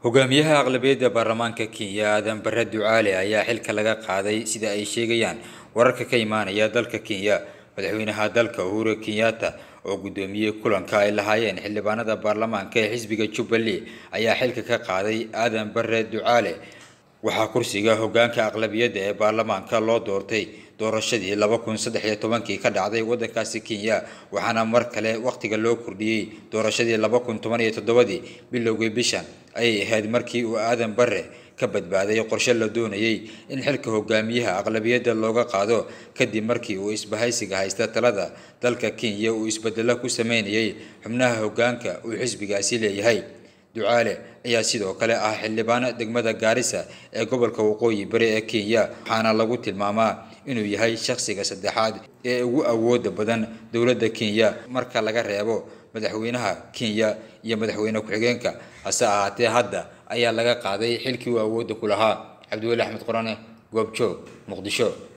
hogaamiyaha aqlabiyadda baarlamaanka kenya aadan bare ducaale ayaa xilka laga qaaday sida ay sheegayaan wararka ka imaanaya dalka kenya madaxweynaha dalka uhuru kenyatta oo guddoomiyey kulanka ay lahaayeen xildhibaanada baarlamaanka ee xisbiga jubbaland ayaa xilka ka qaaday aadan bare ducaale waxaa kursiga hogaanka aqlabiyadda ee baarlamaanka loo doortay doorashadii laba kun saddex iyo tobankii ka dhacday waddankaasi kenya waxaana mar kale wakhtiga loo kordhiyey doorashadii laba kun toban iyo toddobadii bilowgii bishan ayay ahayd markii uu aadan bare ka badbaaday qorshe la doonayay in xilka hogaamiyaha aqlabiyadda looga qaado kadib markii uu isbahaysiga haysta talada dalka kenya uu isbedelo ku sameynayay xubnaha hogaanka uu xisbigaasi leeyahay ducaale ayaa sidoo kale ah xildhibaano degmada gaarisa ee gobolka waqooyi bari ee kenya waxaana lagu tilmaamaa inuu yahay shakhsiga saddexaad ee ugu awooda badan dowladda kenya marka laga reebo madaxweynaha kenya iyo madaxweyne ku-xigeenka hase ahaatee hadda ayaa laga qaaday xilkii uu awoodda ku lahaa cabdiweli axmed qorane goobjoog muqdisho